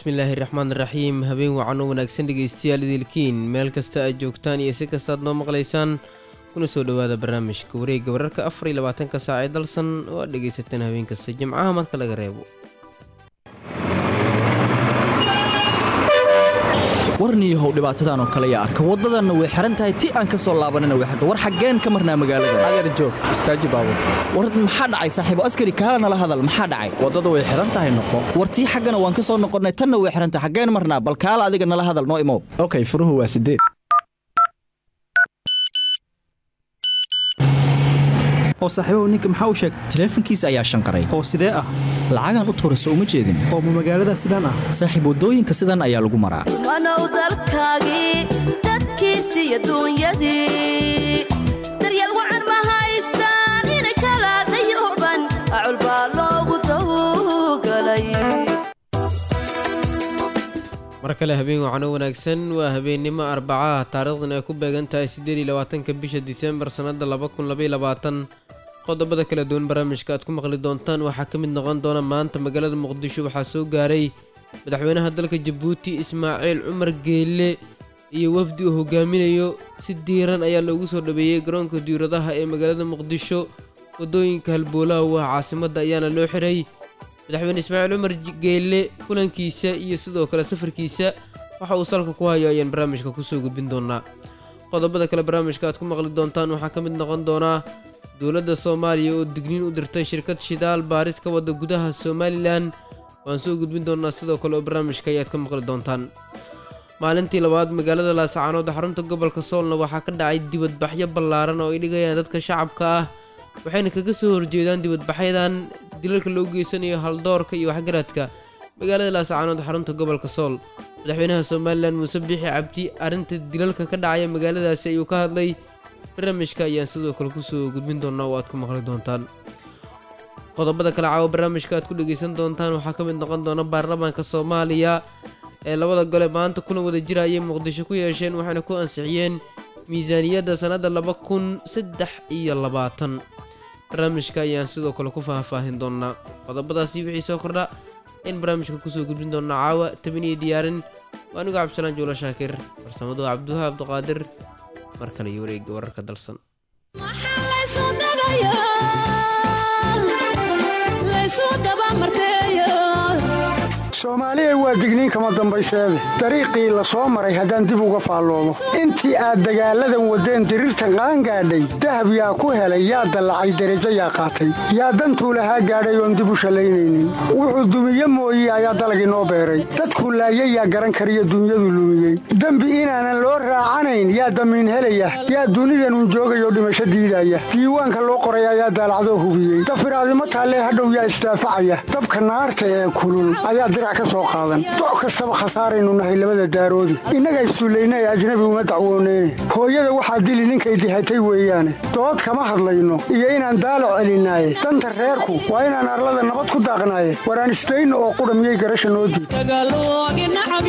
bismillaahi raxmaan raxiim habeen wacan oo wanaagsan dhegaystayaal idilkiin meel kasta aad joogtaan iyo si kastaad noo maqlaysaan kuna soo dhowaada barnaamijka wareegga wararka afar iyo labaatanka saac ee dalsan oo aad dhegaysataan habeen kasta jimcaha marka laga reebo warniyahow dhibaatadan oo kale yaa arka waddadanna way xihan tahay ti aan ka soo laabanina way xirta war xaggeen ka marnaa magaalada adeer joog istaaji baabur war maxaa dhacay saaxiibo askari kaala nala hadal maxaa dhacay waddada way xihan tahay noqo war tii xaggana waan ka soo noqonnay tanna way xihan tahay xaggeen marnaa bal kaala adiga nala hadal noo imow okay furuhu waa sideed oo saaxiibahu ninka maxaa u sheegtay taleefankiisa ayaa shanqaray oo sidee ah lacagaan u tuurayso uma jeedin oo ma magaalada sidaan ah saaxiib waddooyinka sidan ayaa lagu maraa wanow dalkaagii dadkiisii adduunyadii daryeel wacan ma haystaan inay kala dayuban acul baa loogu dawgalay mar kale habeen wacan oo wanaagsan waa habeennimo arbacaha taariikhdan ay ku beegan tahay siddeed iyo labaatanka bisha diseembar sannadda laba kun labaiyo labaatan qodobada kala duwan barnaamijka aad ku maqli doontaan waxaa ka mid noqon doona maanta magaalada muqdisho waxaa soo gaaray madaxweynaha dalka jabuuti ismaaciil cumar geelle iyo wafdi uu hogaaminayo si diiran ayaa loogu soo dhaweeyey garoonka diiradaha ee magaalada muqdisho waddooyinka halboolaha u ah caasimadda ayaana loo xiray madaxweyne ismaaciil cumar geelle kulankiisa iyo sidoo kale safarkiisa waxa uu salka ku hayo ayaan barnaamijka kusoo gudbin doonaa qodobada kale barnaamijka aad ku maqli doontaan waxaa ka mid noqon doonaa dowladda soomaaliya oo digniin u dirtay shirkad shidaal baaris ka wadda gudaha somalilan waan soo gudbin doonaa sidoo kale oo barnaamijka ayaad ka maqli doontaan maalintii labaad magaalada laasacaanood xarunta gobolka soolna waxaa ka dhacay dibadbaxyo ballaaran oo ay dhigayaan dadka shacabka ah waxayna kaga soo horjeedaan dibadbaxyadan dilalka loo geysanayo haldoorka iyo waxgaradka magaalada laasacaanood xarunta gobolka sool madaxweynaha somalilan muuse biixi cabdi arrinta dilalka ka dhacaya magaaladaasi ayuu ka hadlay barnaamijka ayaan sidoo kale kusoo gudbin doonaa oo aad ku maqli doontaan qodobada kale caawa barnaamijka aad ku dhegaysan doontaan waxaa ka mid noqon doona baarlamaanka soomaaliya ee labada gole maanta kulan wada jira ayay muqdisho ku yeesheen waxayna ku ansixiyeen miisaaniyadda sannadda laba kun saddex iyo labaatan barnaamijka ayaan sidoo kale ku faahfaahin doonaa qodobadaasi wixii soo kordha in barnaamijka kusoo gudbin doonaa caawa tabin iyo diyaarin waa anigu cabdisalaan juula shaakir farsamadu cabduha abduqaadir mar kale iyo wareegga wararka dalsan soomaaliya waa digniin kama dambayseede dariiqii la soo maray haddaan dib uga faalloomo intii aad dagaalladan waddeen diriirtan qaangaadhay dahab yaa ku helay yaa dallacay derajo yaa qaatay yaa dantuu lahaa gaadhay oon dib u shallaynaynin wuxuu dumiye mooye ayaa dalagii noo beeray dadkuu laayay yaa garan kariyo dunyadu lumiyey dembi inaanan loo raacanayn yaa damiin helaya yaa dunidanun joogayoo dhimasho diidaya diiwaanka loo qoray ayaa daalacdoo hubiyey dafiraadimo taallee hadhow yaa isdaafacaya dabka naarta ee kulul ayaa dirac doc kastaba khasaaraynu nahay labada daaroodi innaga issullayna ee ajnabi uma dacwooneyne hooyada waxaa dili ninkay dihatay weeyaane dood kama hadlayno iyo inaan daalac celinaaye danta reerku waa inaan arlada nabad ku daaqnaaye waraan isdayno oo qudha miyay garasha noo diid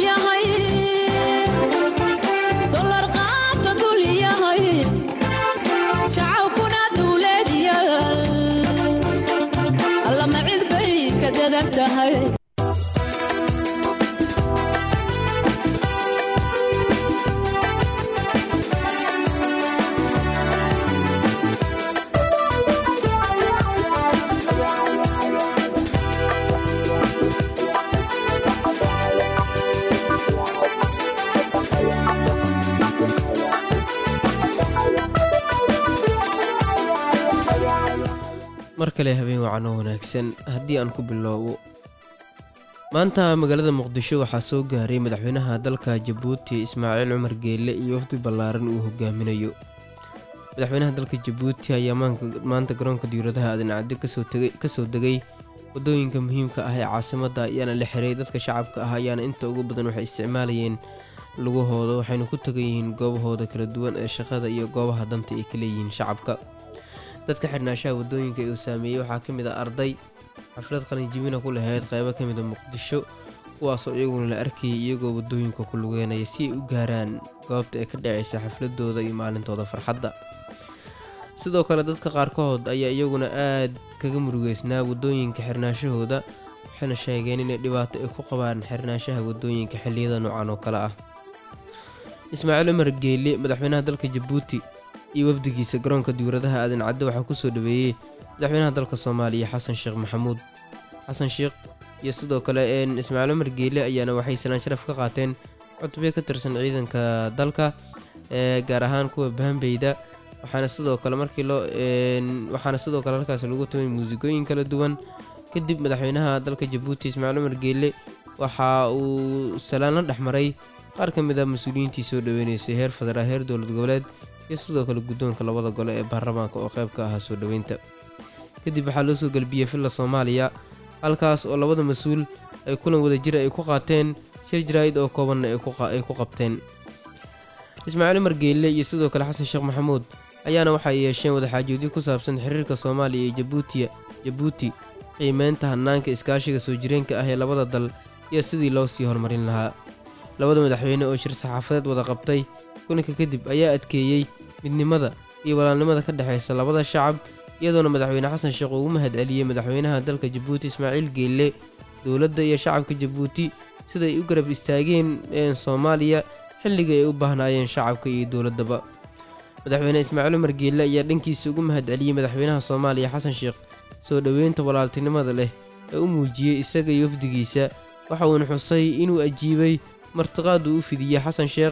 mar kale habeen wacan oo wanaagsan haddii aan ku bilowbo maanta magaalada muqdisho waxaa soo gaaray madaxweynaha dalka jabuuti ismaaciil cumar geelle iyo wafdi ballaaran uu hogaaminayo madaxweynaha dalka jabuuti ayaa maanta garoonka diiradaha adencadde kasoo degay waddooyinka muhiimka ah ee caasimadda ayaana la xiray dadka shacabka ah ayaana inta ugu badan waxay isticmaalayeen lugahooda waxayna ku tagan yihiin goobahooda kala duwan ee shaqada iyo goobaha danta ay ka leeyihiin shacabka dadka xirnaashaha waddooyinka uu saameeyey waxaa ka mid ah arday xaflad qalinjibina ku lahayd qaybo ka mid a muqdisho kuwaasoo iyaguna la arkayay iyagoo waddooyinka ku lugeynaya si ay u gaaraan goobta ee ka dhacaysa xafladooda iyo maalintooda farxadda sidoo kale dadka qaarkood ayaa iyaguna aad kaga murugeysnaa waddooyinka xirnaashahooda waxayna sheegeen inay dhibaato ay ku qabaan xirnaanshaha wadooyinka xilliyada noocan oo kale ah ismaaciil cumar geele madaxweynaha dalka jabuuti iyo wafdigiisa garoonka diwradaha aadan cadde waxaa kusoo dhaweeyey madaxweynaha dalka soomaaliya xasan sheekh maxamuud xasan sheekh iyo sidoo kale ismaaciil cumar geele ayaana waxay salaan sharaf ka qaateen cutubyo ka tirsan ciidanka dalka ee gaar ahaan kuwa bahanbeyda waxaana sidoo kale markii loo waxaana sidoo kale halkaas lagu tumay muusigooyin kala duwan kadib madaxweynaha dalka jabuuti ismaaciil cumar geele waxa uu salaan la dhexmaray qaar ka mid ah mas-uuliyiintii soo dhaweyneysay heer federaal heer dowlad goboleed iyo sidoo kale guddoonka labada gole ee baarlamaanka oo qayb ka ahaa soo dhoweynta kadib waxaa loo soo galbiyey villa soomaaliya halkaas oo labada mas-uul ay kulan wadajira ay ku qaateen shir jaraa'id oo koobanna ay ku qabteen ismaaciil cumar geelle iyo sidoo kale xasan sheekh maxamuud ayaana waxay yeesheen wadaxaajoodyo ku saabsan xiriirka soomaaliya iyo jabuutiya jabuuti qiimeynta hanaanka iskaashiga soo jireenka ah ee labada dal iyo sidii loo sii horumarin lahaa labada madaxweyne oo shir saxaafadeed wada qabtay kulanka kadib ayaa adkeeyey midnimada iyo walaalnimada ka dhexaysa labada shacab iyadoona madaxweyne xasan sheekh ugu mahad celiyey madaxweynaha dalka jabuuti ismaaciil geelle dowladda iyo shacabka jabuuti sida ay u garab istaageen soomaaliya xilligii ay u baahnaayeen shacabka iyo dowladdaba madaxweyne ismaaciil cumar geelle ayaa dhankiisa ugu mahad celiyey madaxweynaha soomaaliya xasan sheekh soo dhoweynta walaaltinimada leh ee u muujiyey isaga iyo wafdigiisa waxa uuna xusay inuu ajiibay martiqaad uu u fidiyey xasan sheekh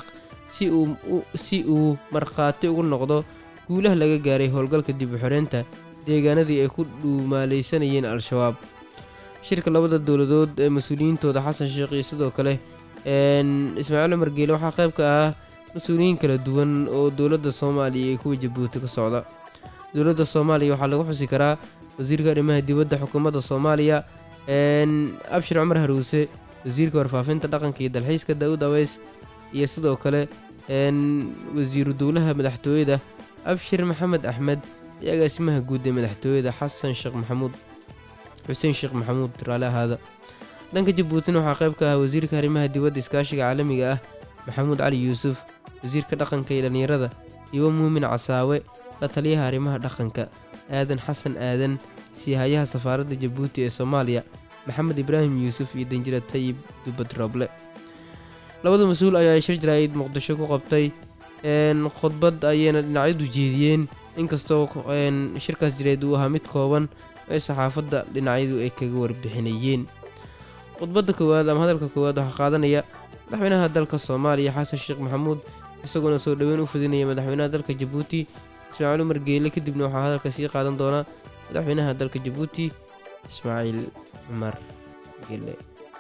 si uu markhaati ugu noqdo guulaha laga gaaray howlgalka dib u xoreynta deegaanadii ay ku dhuumaalaysanayeen al-shabaab shirka labada dowladood ee mas-uuliyiintooda xasan sheekh iyo sidoo kale ismaaciil cumar geele waxaa qayb ka ah mas-uuliyiin kala duwan oo dowladda soomaaliya iyo kuwa jabuuti ka socda dowladda soomaaliya waxaa lagu xusi karaa wasiirka arrimaha dibadda xukuumadda soomaaliya abshir cumar haruuse wasiirka warfaafinta dhaqanka iyo dalxiiska daawud aweys iyo sidoo kale wasiiru dowlaha madaxtooyada abshir maxamed axmed iyo agaasimaha guud ee madaxtooyada xasan sheekh maxamuud xuseen sheekh maxamuud raale ahaada dhanka jabuutina waxaa qayb ka ah wasiirka arrimaha dibadda iskaashiga caalamiga ah maxamuud cali yuusuf wasiirka dhaqanka iyo dhallinyarada iwo muumin casaawe la taliyaha arrimaha dhaqanka aadan xasan aadan siihayaha safaaradda jabuuti ee soomaaliya maxamed ibraahim yuusuf iyo danjira tayib dubad roble labada mas-uul ayaa shir jaraa'id muqdisho ku qabtay khudbad ayayna dhinacyadu jeediyeen inkastoo shirkaas jireed uu ahaa mid kooban ee saxaafadda dhinacyadu ay kaga warbixinayeen khudbadda koowaad ama hadalka koowaad waxaa qaadanaya madaxweynaha dalka soomaaliya xasan sheekh maxamuud isagoona soo dhoweyn u fidinaya madaxweynaha dalka jabuuti ismaaciil umar geele kadibna waxaa hadalka sii qaadan doonaa madaxweynaha dalka jabuuti ismaaciil cumar geele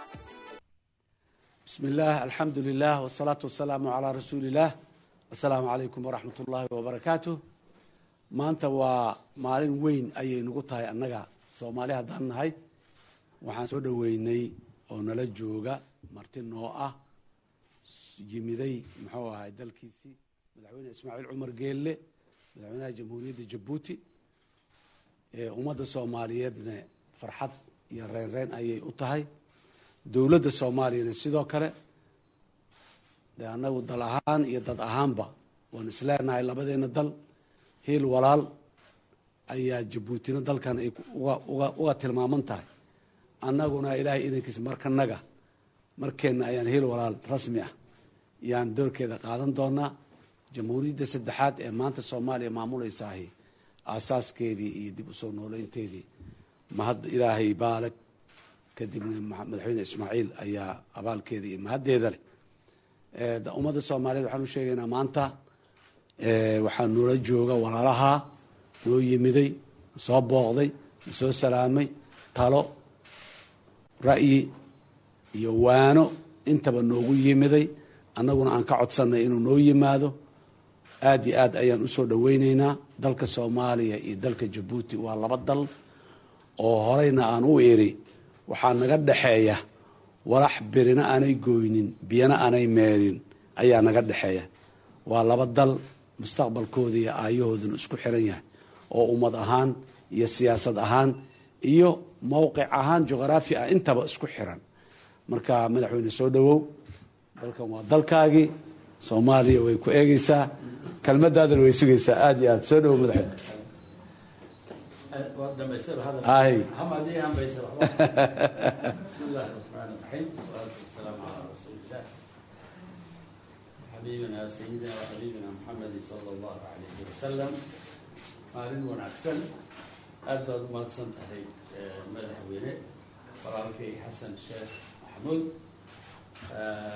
بسم الله الحمد لله والصلاة والسلام على رسول الله السلام عليكم ورحمة الله وبركاته maanta waa maalin weyn ayay nagu tahay annaga soomaali haddaan nahay waxaan soo dhoweynay oo nala jooga marti noo ah yimiday muxuu ahay dalkiisii madaxweyne ismaaciil cumar geelle madaxweynaha jamhuuriyadda jabuuti ummadda soomaaliyeedna farxad iyo reynreyn ayay u tahay dowladda soomaaliyana sidoo kale de annagu dal ahaan iyo dad ahaanba waan isleenahay labadeena dal hiil walaal ayaa jabuutina dalkan ay uga tilmaaman tahay annaguna ilaahay idankiisa markanaga markeenna ayaan hiil walaal rasmi ah yaan doorkeeda qaadan doonaa jamhuuriyadda saddexaad ee maanta soomaaliya maamuleysaahi aasaaskeedii iyo dib usoo nooleynteedii mahad ilaahay baalag kadibna madaxweyne ismaaciil ayaa abaalkeeda iyo mahaddeeda leh ummadda soomaaliyeed waxaan u sheegaynaa maanta waxaa noola jooga walaalaha noo yimiday soo booqday soo salaamay talo ra'yi iyo waano intaba noogu yimiday annaguna aan ka codsanay inuu noo yimaado aad iyo aad ayaan usoo dhaweyneynaa dalka soomaaliya iyo dalka jabuuti waa laba dal oo horeyna aan u iri waxaa naga dhexeeya walax birina aanay goynin biyana aanay meerin ayaa naga dhexeeya waa laba dal mustaqbalkooda iyo aayahooduna isku xiran yahay oo ummad ahaan iyo siyaasad ahaan iyo mowqic ahaan juqraafi ah intaba isku xiran marka madaxweyne soo dhawow dalkan waa dalkaagii soomaaliya way ku eegeysaa kelmadaadana way sugaysaa aada iyo aad soo dhawow madaxweyne Ay. حمدي هم بيسر بسم الله الرحمن الرحيم والصلاة والسلام على رسول الله حبيبنا سيدنا وحبيبنا محمد صلى الله عليه وسلم maalin wanaagsan aad baad u mahadsan tahay eh, madaxweyne walaalkay xasan sheekh maxamuud Eh,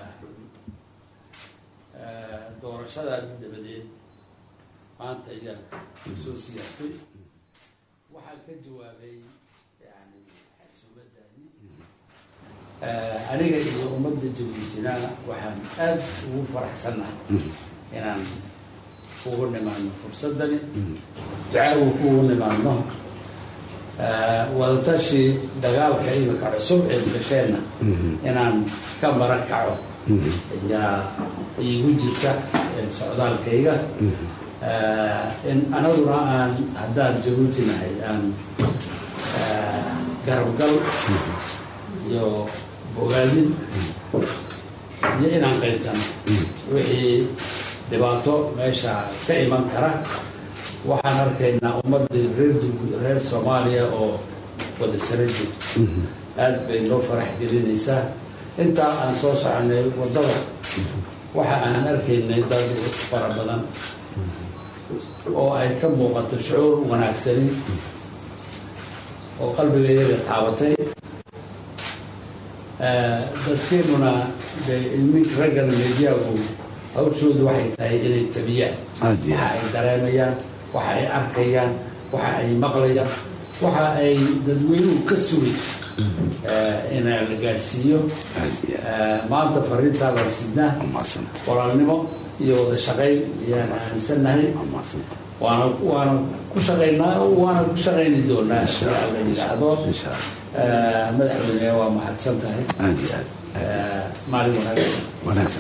eh, doorashadaadii dabadeed maanta ayaa soo siyaartay waxaa ka jawaabay yani xasuumadaadii Eh, aniga iyo ummadda jabuutina waxaan aad ugu faraxsannahay inaan ugu nimaadno fursadani ducaagu kugu nimaadno Eh, wadatashi dagaalka imika cusub ee gasheenna inaan ka maran kaco ayaa iigu jirta eh, socdaalkayga Eh, in anaguna aan haddaan jabuuti nahay aan eh, garabgal iyo bogaadin iyo inaan qaybsano wixii dhibaato meesha ka iman kara waxaan arkaynaa ummadii reer Jibu- reer soomaaliya oo wada sara joogto aad bay noo farax gelinaysaa intaa aan soo soconay waddada waxa aan arkaynay dad fara badan oo ay ka muuqato shucuur wanaagsani oo qalbigayaga taabatay Eh, dadkeenuna dee ilmi raggan mediyagu hawshoodu waxay tahay inay tabiyaan Aad iyo waxa ay dareemayaan waxa ay arkayaan waxa ay maqlayaan waxa ay dadweynuhu ka sugay eh, in la gaadhsiiyo Eh, maanta fariintaa la sidnaa walaalnimo iyo wada shaqayn ayaan aaminsannahay waana waana ku shaqaynaa waana ku shaqayni doonaa sida la yidhaahdo Eh, madaxweyne waa mahadsan tahay Eh, maalin wanaagsan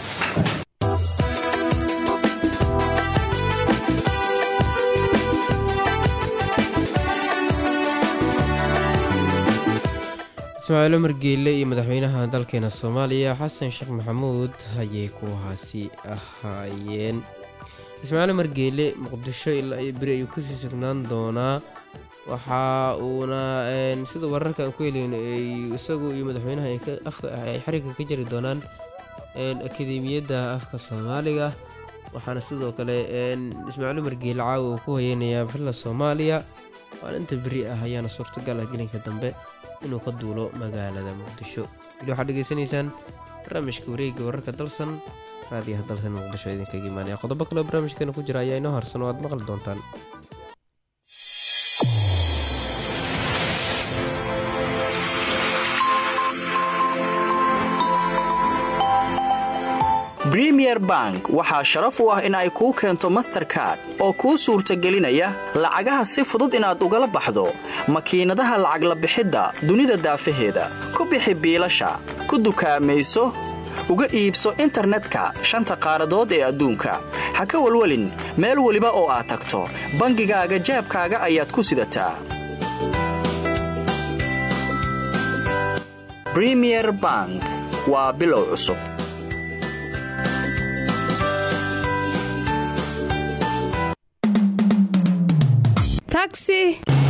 ismaaciil cumar geelle iyo madaxweynaha dalkeena soomaaliya xasan sheekh maxamuud ayay kuwahaasi ahaayeen ismaaciil cumar geelle muqdisho ilaa iyo beri ayuu kasii sugnaan doonaa waxa uuna een, sida wararka aan ku heleyno ay isagu iyo madaxweynaha ay ka- afka- ay xariga ka jari doonaan een, akademiyadda afka soomaaliga waxaana sidoo kale een, ismaaciil cumar geelle caawa uu ku hayeynayaa villa soomaaliya maalinta beri ah ayaana suurtagal ah gelinka dambe inuu ka duulo magaalada muqdisho weli waxaad dhegeysanaysaan barnaamijka wareegga wararka dalsan raadiyaha dalsan muqdisho idinkaga imaanaya qodobo kale oo barnaamijkeena ku jira ayaa inoo harsan oo aad maqli doontaan Premier Bank waxaa sharaf u ah in ay kuu keento Mastercard oo kuu suurtagelinaya lacagaha si fudud inaad ugala baxdo makiinadaha lacag la bixidda dunida daafaheeda ku bixi biilasha ku dukaamayso uga iibso internetka shanta qaaradood ee adduunka ha ka walwelin meel weliba oo aad tagto bangigaaga jeebkaaga ayaad ku sidataa Premier Bank waa bilow cusub taxi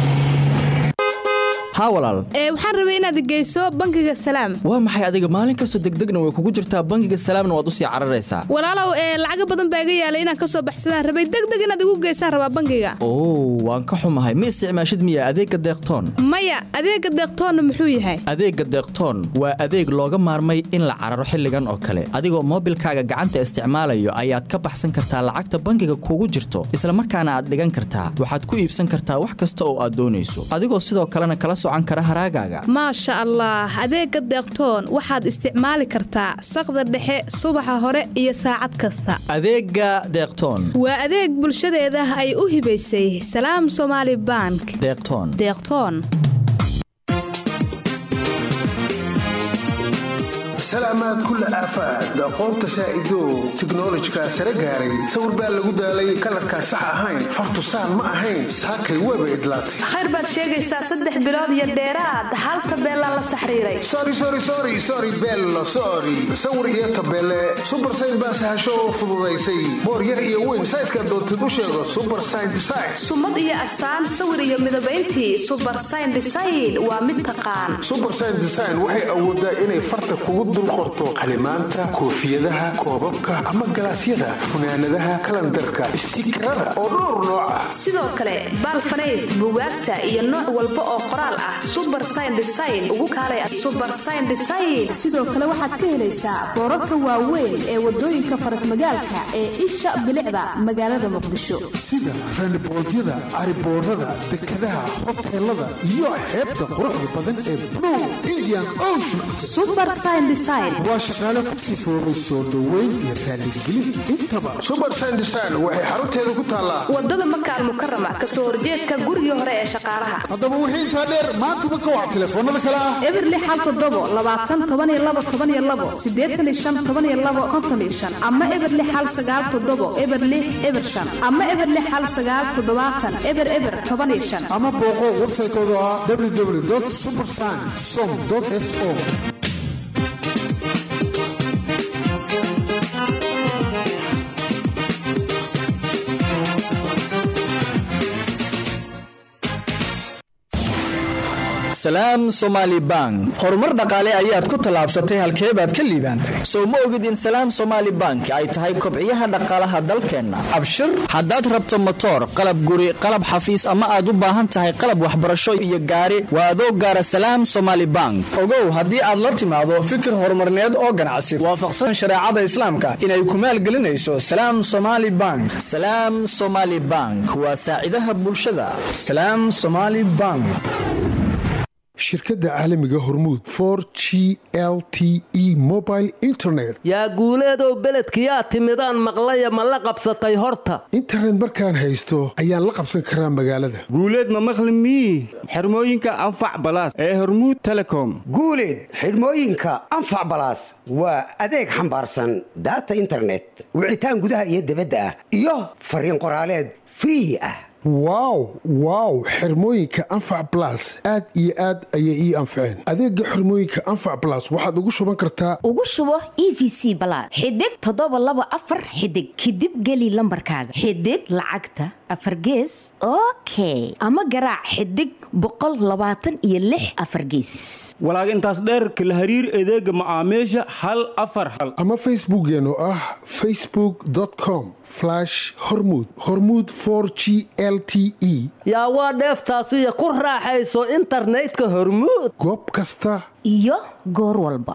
haa walaal ee waxaan rabay inaad geyso bangiga salaam waa maxay adiga maalin kastoo degdegna way kugu jirtaa bangiga salaamna waad u sii cararaysaa walaalow ee lacago badan baa iga yaalay inaan ka soo baxsadaan rabay degdeg inaad igu geysaan rabaa bangiga oo waan ka xumahay ma isticmaashid miya adeegga deeqtoon maya adeega deeqtoonna muxuu yahay adeegga deeqtoon waa adeeg looga maarmay in la cararo xilligan oo kale adigoo moobilkaaga gacanta isticmaalayo ayaad ka baxsan kartaa lacagta bangiga kugu jirto isla markaana aad dhigan kartaa waxaad ku iibsan kartaa wax kasta oo aad doonayso adigoo sidoo kalena kala socan kara haraagaaga maasha allah adeega deeqtoon waxaad isticmaali kartaa saqda dhexe subaxa hore iyo saacad kasta adeegga deeqtoon waa adeeg bulshadeeda ay u hibaysay salaam somaali bank deeqtoon deeqtoon salaamaad kulla aafaad aqoonta saa'idow tiknolojika sare gaaray sawir baa lagu daalay kalarkaa sax ahayn fartusaan ma ahayn saakay weeba idlaatay khayr baad sheegaysaa saddex bilood iyo dheeraad hal tabeelaa la saxriiray sorry sorry sorry sorry bello sorry sawir iyo tabeele super sign baa sahasho oo fududaysay boor yar iyo weyn sayska doontid u sheego super sign design sumad iyo astaan sawir iyo midabayntii subar sign design waa mid taqaan super sign design waxay awoodaa inay farta kugu dul qorto qalimaanta koofiyadaha koobabka ama galaasyada funaanadaha kalandarka istiikarada oo dhowr nooc ah sidoo kale baalfanayd bugaagta iyo nooc walba oo qoraal ah subar sign design ugu kaalay subar sign design sidoo kale waxaad ka helaysaa boorarka waaweyn ee wadooyinka farasmagaalka ee isha bilicda magaalada muqdisho sida randiboodyada cariboorada dekadaha hoteelada iyo xeebta quruxda badan ee blue indian ocean subar sign design waa shaqaale ku sifoobay soo dhoweyn iyo raaligelin intaba subar sign design waxay xarunteeda ku taallaa wadada makaal mukarama kasoo horjeedka gurigii hore ee shaqaalaha haddaba wixii intaa dheer maantaba ka wac telefoonada kale ah eberli xal todobo labaatan toban iyo labo toban iyo labo sideetan iyo shan toban iyo labo konton iyo shan ama eberli xal sagaal todobo eberli eber shan ama eberli xal sagaal toddobaatan eber eber toban iyo shan ama booqo websaytooda ah www supersign som so salaam somaali bank horumar dhaqaale ayaad ku tallaabsatay halkee baad ka liibaantay soo ma ogid in salaam somaali bank ay tahay kobciyaha dhaqaalaha dalkeenna abshir haddaad rabto motoor qalab guri qalab xafiis ama aad u baahan tahay qalab waxbarasho iyo gaari waa adoo gaara salaam somaali bank ogow haddii aad la timaado fikir horumarneed oo ganacsi waafaqsan shareecada islaamka inay ku maalgelinayso salaam somaali bank salaam somaali bank waa saacidaha bulshada salaam somaali bank shirkadda caalamiga hormuud for g l t e mobile internet yaa guuleedow beledkiyaa timidaan maqlaya ma la qabsatay horta internet markaan haysto ayaan la qabsan karaa magaalada guuleed ma maqli mii xirmooyinka anfac balaas ee hormuud telecom guuleed xidhmooyinka anfac balaas waa adeeg xambaarsan daata internet wicitaan gudaha iyo dibadda ah iyo fariin qoraaleed free ah wow wow xirmooyinka anfac balas aad iyo aad ayay ii anfaceen adeega xirmooyinka anfac balas waxaad ugu shuban kartaa ugu shubo e v c balaad xidig toddoba laba afar xidig kadib geli lambarkaaga xidig lacagta afar gees okay ama garaac xidig boqol labaatan iyo lix afar geesis walaag intaas dheerka la hariir adeega macaamiisha hal afar hal ama facebookeen oo ah facebook com hormud hormud g l t e yaa waa dheeftaasiyo ku raaxayso internetka hormuud goob kasta iyo goor walba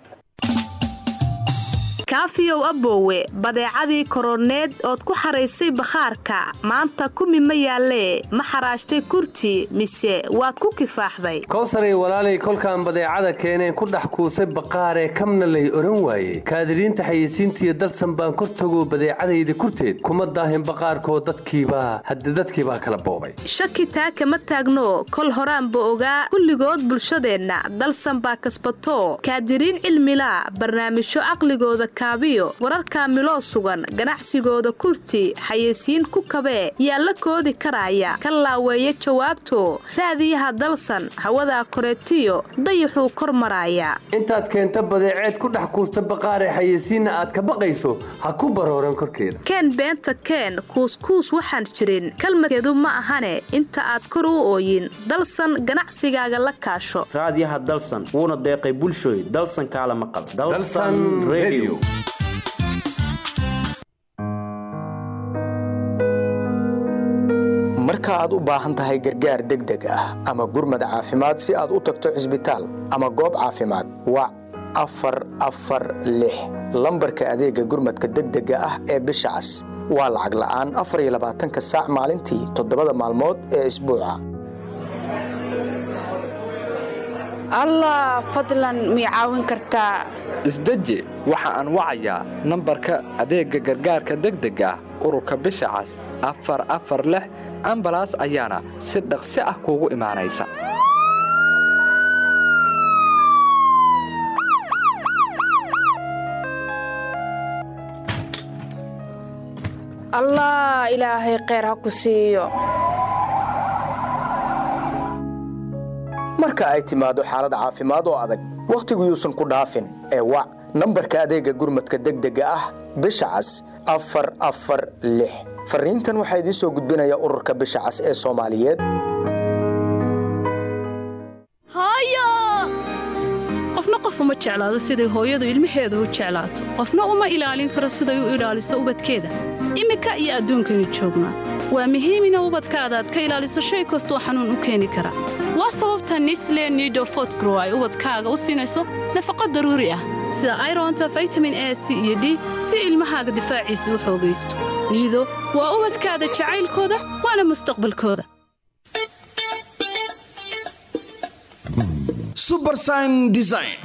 kaafiyow aboowe badeecadii koroneed ood ku xaraysay bakhaarka maanta kumi ma yaallee ma xaraashtay kurti mise waad ku kifaaxday kowsaray walaalay kolkaan badeecada keeneen ku dhex kuusay baqaaree kamna lay odhan waaye kaadiriinta xayeysiintiiyo dalsan baan kor tago badeecadayda kurteed kuma daahin baqaarkoo dadkiibaa hadde dadkiibaa kala boobay shaki taa kama taagno kol horaanba ogaa kulligood bulshadeenna dalsan baa kasbato kaadiriin cilmilaa barnaamijyo caqligooda kaabiyo wararka miloo sugan ganacsigooda kurti xayeysiin ku kabee yaa la koodi karaya ka laaweeya jawaabto raadiyaha dalsan hawadaa koreetiyo dayaxuu kor maraaya intaad keenta badeeceed ku dhex kuusta baqaaree xayeysiinna aad ka baqayso ha ku barooran korkeeda keen beenta keen kuuskuus waxaan jirin kalmadkeedu ma ahane inta aad kor u ooyin dalsan ganacsigaaga la kaasho raadiyaha dalsan wuuna deeqay bulshooy dalsan kaala maqal marka aad u baahan tahay gargaar degdeg ah ama gurmad caafimaad si aad u tagto cisbitaal ama goob caafimaad wac afar afar lix lambarka adeega gurmadka degdega ah ee bisha cas waa lacag la'aan afar iyo labaatanka saac maalintii toddobada maalmood ee isbuuca allah fadlan mii caawin kartaa isdeji waxa aan wacayaa nambarka adeegga gargaarka degdega ah ururka bisha cas afar afar lix ambalaas ayaana si dhaqsi ah kuugu imaanaysa allah ilaahay kheyr ha ku siiyo marka ay timaado xaalad caafimaad oo adag wakhtigu yuusan ku dhaafin ee wac nambarka adeega gurmadka degdega ah bisha cas afar afar lix fariintan waxaa idiin soo gudbinaya ururka bisha cas ee soomaaliyeed hooyo qofna qof uma jeclaado siday hooyadu ilmaheeda u jeclaato qofna uma ilaalin karo siday u ilaaliso ubadkeeda iminka iyo adduunkaynu joognaa waa muhiim ina ubadkaada aad ka ilaaliso shay kastoo xanuun u keeni kara waa sababta nisle nidofotgrow ay ubadkaaga u siinayso nafaqo daruuri ah sida ironta vitamin a c iyo d si ilmahaaga difaaciisa u xoogaysto niido waa ubadkaada jacaylkooda waana mustaqbalkooda subersign design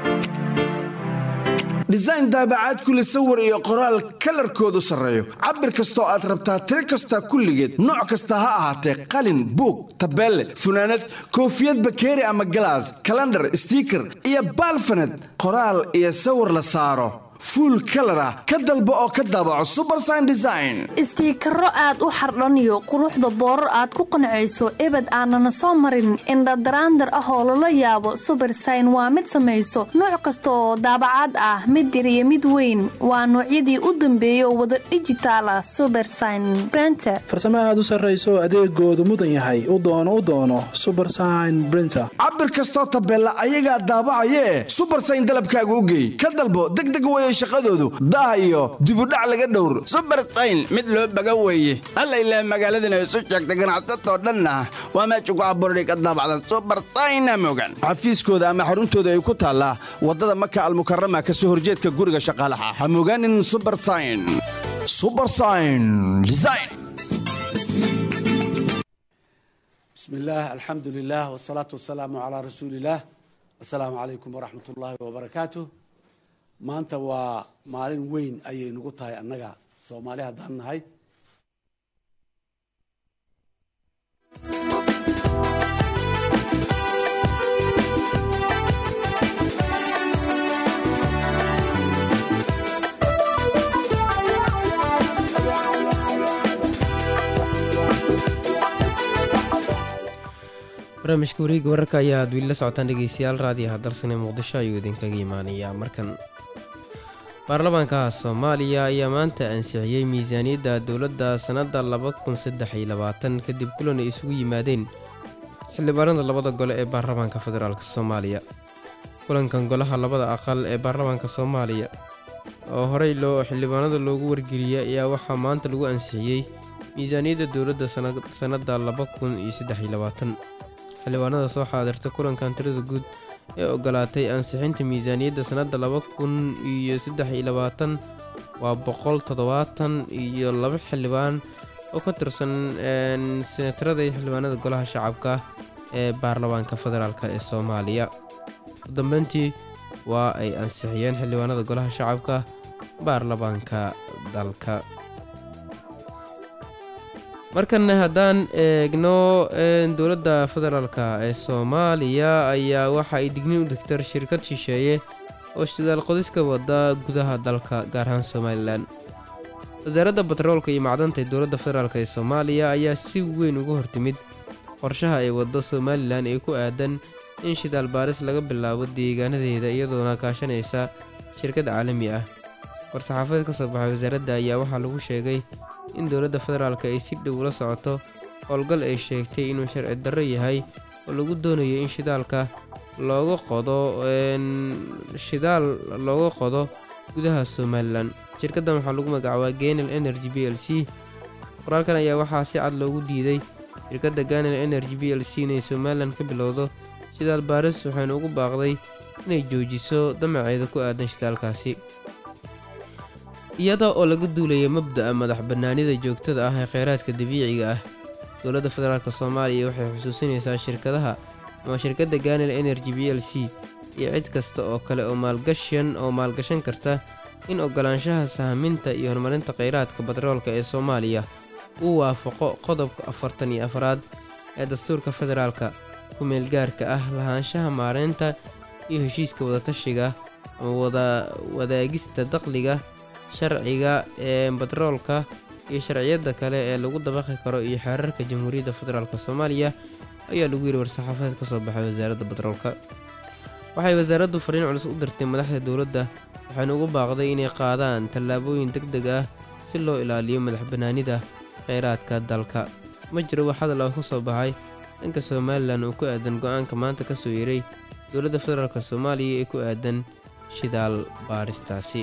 design daabacaad kule sawir iyo qoraal kalarkoodu sarreeyo cabir kastoo aad rabtaa tiro kasta kulligeed nooc kasta ha ahaatee qalin buug tabeelle funaanad koofiyad bakeeri ama galaas kalandhar stiiker iyo baalfaned qoraal iyo sawir la saaro fuul kalar ah ka dalbo oo ka daabaco subersign design istiikaro aad u xardhaniyo quruxda boorar aad ku qancayso ebed aanana soo marin indhadaraandar ah oo lala yaabo subersign waa mid samayso nooc kasta oo daabacaad ah mid yar iyo mid weyn waa noocyadii u dambeeya oo wada dijitaal ah subersign brenter farsamo aad u sarrayso adeegoodu mudan yahay u doono u doono subersign brinter cabir kastoo tabeella ayagaa daabacayee subersign dalabkaaga u geey ka dalbo degdeg weye shaqadoodu daah iyo dibudhac laga dhowr subersayn mid loo baga weeye alla ilaah magaaladana isu sheegta ganacsatoo dhanna waa meesha ku abuurday ka daabacdan subersayna mogan xafiiskooda ama xaruntooda ay ku taallaa waddada maka almukarama ka soo horjeedka guriga shaqaalaha ha mogaanin subersayn subersayn design بسم الله الحمد لله والصلاة والسلام على رسول الله السلام عليكم ورحمة الله وبركاته maanta waa maalin weyn ayay nagu tahay annaga soomaali haddaan nahay barnaamijka wareega wararka ayaa aad weli la socotaan dhegeystayaal raadiyaha dalsane muqdisho ayuu idinkaga imaanayaa markan baarlamaanka soomaaliya ayaa maanta ansixiyey miisaaniyadda dowladda sannadda laba kun saddex iyo labaatan kadib kulan ay isugu yimaadeen xildhibaanada labada gole ee baarlamaanka federaalk soomaaliya kulankan golaha labada aqal ee baarlamaanka soomaaliya oo horey loo xildhibaanada loogu wargeliyey ayaa waxaa maanta lagu ansixiyey miisaaniyadda dowladda sannadda laba kun iyo saddex iyo labaatan xildhibaanada soo xaadirta kulankan tirada guud ee ogolaatay ansixinta miisaaniyadda sannadda laba kun iyo saddex iyo labaatan waa boqol toddobaatan iyo laba xildhibaan oo ka tirsan senatarada iyo xildhibaanada golaha shacabka ee baarlamaanka federaalk ee soomaaliya u dambeyntii waa ay ansixiyeen xildhibaanada golaha shacabka baarlamaanka dalka markanna haddaan eegno dowladda federaalk ee soomaaliya ayaa waxa ay digniin u degtar shirkad shisheeye oo shidaal qodiska wada gudaha dalka gaar ahaan somalilan wasaaradda batroolka iyo macdanta ee dowladda federaalk ee soomaaliya ayaa si weyn uga hortimid qorshaha ay waddo somalilan ee ku aadan in shidaal baaris laga bilaabo deegaanadeeda iyadoona kaashanaysa shirkad caalami ah war-saxaafadeed ka soo baxay wasaaradda ayaa waxaa lagu sheegay in dowladda federaalk ay si dhow ula socoto howlgal ay sheegtay inuu sharci darro yahay oo lagu doonayo in shidaalka looga qodo shidaal looga qodo gudaha somalilan shirkaddan waxaa lagu magacaabaa ganel energy b l c qoraalkan ayaa waxaa si cad loogu diiday shirkadda ganel energy b l c inay somalilan ka bilowdo shidaal baaris waxayna ugu baaqday inay joojiso damaceeda ku aadan shidaalkaasi iyada oo laga duulaya mabda'a madax bannaanida joogtada ah ee kheyraadka dabiiciga ah dowladda federaalk soomaaliya waxay xusuusinaysaa shirkadaha ama shirkadda ganel energy b l c iyo cid kasta oo kale oo maalgashan oo maalgashan karta in ogolaanshaha sahaminta iyo horumarinta kheyraadka batroolka ee soomaaliya uu waafaqo qodobka afartan iyo afaraad ee dastuurka federaalka ku meelgaarka ah lahaanshaha maareynta iyo heshiiska wadatashiga ama wada wadaagista dakhliga sharciga ee batroolka iyo sharciyada kale ee lagu dabaqi karo iyo xeerarka jamhuuriyadda federaalk soomaaliya ayaa lagu yidhi war-saxaafadeed ka soo baxay wasaaradda batroolka waxay wasaaraddu fariin culus u dirtay madaxda dowladda waxayna ugu baaqday inay qaadaan tallaabooyin deg deg ah si loo ilaaliyo madax bannaanida kheyraadka dalka ma jiro wax hadal oo ka soo baxay dhanka somalilan oo ku aadan go-aanka maanta ka soo yeeray dowladda federaalk soomaaliya ee ku aadan shidaal baaristaasi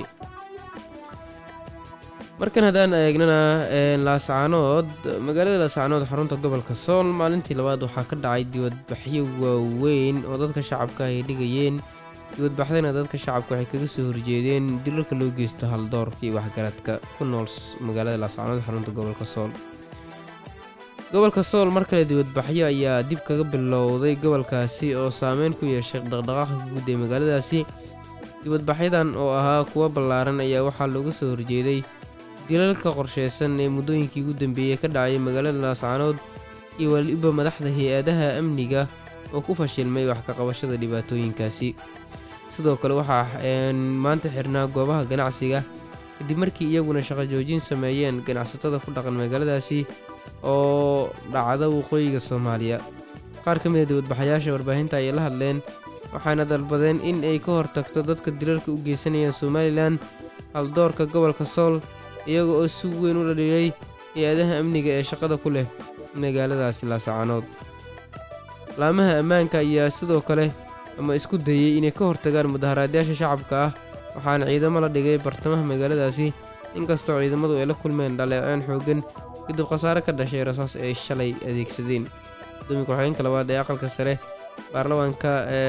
markan haddaan eegnana laascaanood magaalada laascaanood xarunta gobolka sool maalintii labaad waxaa ka dhacay dibadbaxyo waaweyn oo dadka shacabka ay dhigayeen dibadbaxdana dadka shacabka waxay kaga soo horjeedeen dilalka loo geysto haldoorka iyo waxgaradka ku nool magaalada laascaanood xarunta gobolka sool gobolka sool mar kale dibadbaxyo ayaa dib kaga bilowday gobolkaasi oo saameyn ku yeeshay dhaqdhaqaaqa guud ee magaaladaasi dibadbaxyadan oo ahaa kuwa ballaaran ayaa waxaa looga soo horjeeday dilalka qorsheysan ee muddooyinkii ugu dambeeyey ka dhacay magaalada laascaanood iyo waliba madaxda hay-adaha amniga oo ku fashilmay wax ka qabashada dhibaatooyinkaasi sidoo kale waxaa maanta xirnaa goobaha ganacsiga kadib markii iyaguna shaqo joojin sameeyeen ganacsatada ku dhaqan magaaladaasi oo dhacda waqooyiga soomaaliya qaar ka mida dibadbaxayaasha warbaahinta ayay la hadleen waxaana dalbadeen in ay ka hortagto dadka dilalka u geysanayaan somalilan haldoorka gobolka sool iyaga oo si weyn u dhadhilay hay-adaha amniga ee shaqada ku leh magaaladaasi laascaanood laamaha ammaanka ayaa sidoo kale ama isku dayey inay ka hortagaan mudaharaadyaasha shacabka ah waxaana ciidamo la dhigay bartamaha magaaladaasi inkastoo ciidamadu ay la kulmeen dhaleeceen xooggan kadib khasaare ka dhashay rasaas ay shalay adeegsadeen gudoomiya ku-xigeenka labaad ee aqalka sare baarlamaanka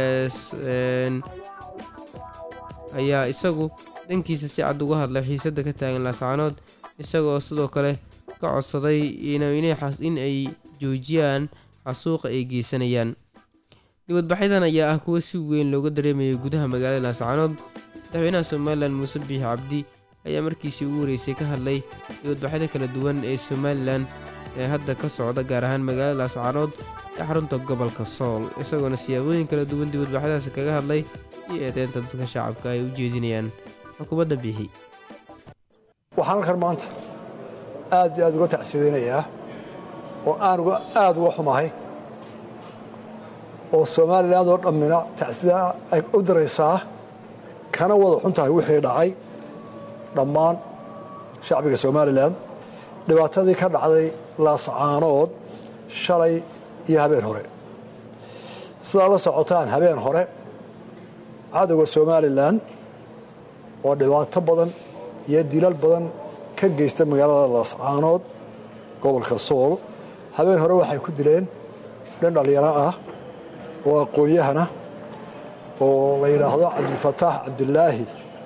ayaa isagu dhankiisa si cad uga hadlay xiisadda ka taagan laascaanood isagaoo sidoo kale ka codsaday in ay joojiyaan xasuuqa ay geysanayaan dibadbaxyadan ayaa ah kuwo si weyn looga dareemayay gudaha magaalada laascaanood madaxweynaha somalilan muuse biix cabdi ayaa markiisii ugu horeysay ka hadlay dibadbaxyada kala duwan ee somalilan ee hadda ka socda gaar ahaan magaalada laascaanood ee xarunta gobolka sool isagoona siyaabooyin kala duwan dibadbaxyadaasi kaga hadlay iyo eedeynta dadka shacabka ay u jeedinayaan xukuumadda biixi waxaan halkan maanta aad iyo aad uga tacsiidaynayaa oo aan aad uga xumahay oo somalilan oo dhammina tacsida ay u diraysaa kana wada xun tahay wixii dhacay dhammaan shacbiga somalilan dhibaatadii ka dhacday laascaanood shalay iyo habeen hore sidaa la socotaan habeen hore cadowga somalilan oo dhibaato badan iyo dilal badan ka geysta magaalada laascaanood gobolka sool habeen hore waxay ku dileen dhan dhallinyaro ah oo aqoon-yahana oo la yidhaahdo cabdilfataax cabdilaahi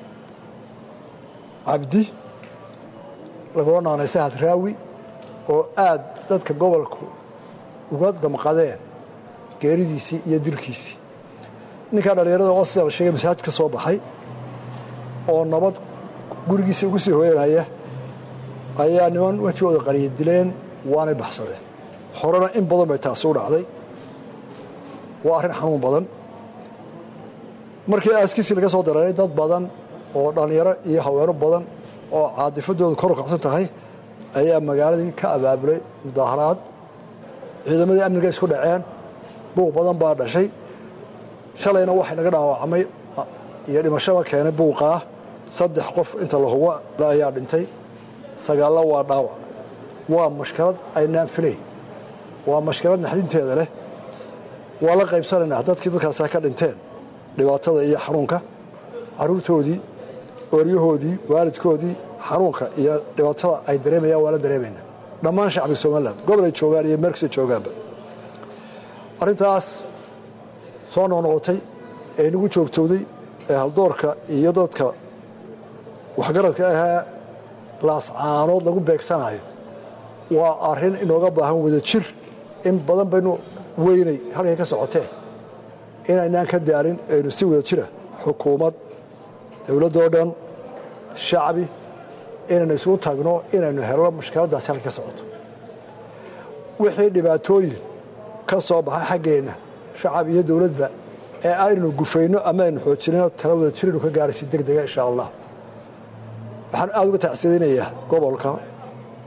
cabdi lagoo naanaysa hadraawi oo aad dadka gobolku uga damqadeen geeridiisii iyo dilkiisii ninkaa dhallinyarada oo sida la sheegay masaajid ka soo baxay oo nabad gurigiisa ugu sii hooyanaya ayaa niman wejigooda qariya dileen waanay baxsadeen horena in badan bay taasi u dhacday waa arrin xanuun badan markii aaskiisii laga soo dareeray dad badan oo dhallinyaro iyo haweeno badan oo caadifadoodu kor u kacsan tahay ayaa magaaladii ka abaabulay mudaaharaad ciidamadii amniga isku dhaceen buuq badan baa dhashay shalayna waxay naga dhaawacmay iyo dhimashaba keenay buuqaa saddex qof inta la hubo ayaa dhintay sagaallo waa dhaawac waa mashkalad aynaan filayn waa mashkalad naxdinteeda leh waa la qaybsanaynaa dadkii dadkaasa ka dhinteen dhibaatada iyo xanuunka caruurtoodii ooryahoodii waalidkoodii xanuunka iyo dhibaatada ay dareemayaan waa la dareemaynaa dhammaan shacbiga somalilan gobol ay joogaan iyo meelkasta joogaanba arrintaas soo noqnoqotay ee inagu joogtowday ee haldoorka iyo dadka waxgaradka ahee laascaanood lagu beegsanayo waa arrin inooga baahan wada jir in badan baynu weynay halkay ka socoteen inaynaan ka daarin aynu si wada jira xukuumad dowladdoo dhan shacbi inaynu isugu tagno inaynu helno mushkiladdaasi halkay ka socoto wixii dhibaatooyin ka soo baxa xaggeenna shacab iyo dowladba ee aynu gufayno ama aynu xoojinno tala wada jiraynu ka gaaraysi deg dega insha allah waxaan aada uga tacsiidaynayaa gobolka